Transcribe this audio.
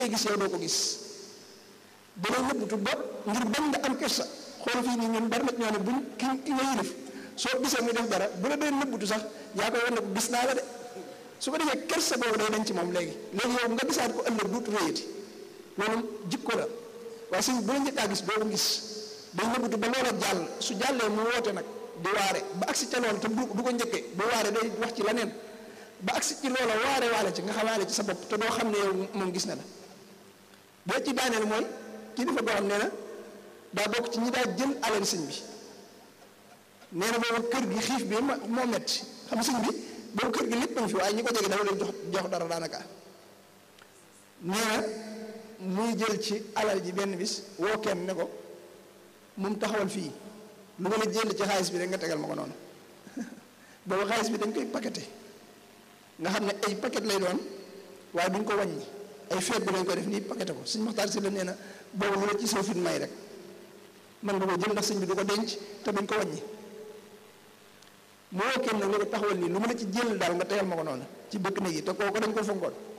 gis yow doo ko gis dana nëbbutu ba ngir bañ nga am kersa xool fii nii ñun bari na ñoo ne buñ ki ki nga yilif soo gisee muy def dara bu la dee nëbbutu sax yaa koy wan ne ko gis naa la de su ko defee kersa boobu day dañ ci moom léegi léegi yow nga gisaat ko ëllëg duutu réyati loolu jikko la waaye sëñ bu la njëkkaa gis doo ko gis day nëbbutu ba loola jàll su jàllee mu woote nag di waare ba agsi ca loolu te du du ko njëkkee bu waare day wax ci leneen ba agsi ci loola waare waale ci nga xamaale ci sa bopp te doo xam ne yow moom gis na la boo ci daaneel mooy kii dafa boo xam nee na daa bokk ci ñi daa jël alal sëñ bi nee na boobu kër gi xiif bi moo metti xam sëñ bi boobu kër gi lépp a ngi fi waaye ñi ko jege dafa leen jox jox dara daanaka nee na muy jël ci alal ji benn bis woo kenn ne ko moom taxawal fii lu ma la jël ci xaalis bi rek nga tegal ma ko noonu boobu xaalis bi dañ koy paqueté nga xam ne ay paquet lay doon waaye duñ ko wàññi ay feet bi lañ ko def nii paqueté ko suñ maxtaar si la nee na boobu lu la ci soo fit may rek man nga ko jël ndax sëñ bi du ko denc te duñ ko wàññi moo kenn nag ne ko taxawal nii lu ma la ci jël daal nga tegal ma ko noonu ci bëkk néeg yi te kooku dañ ko fonkoon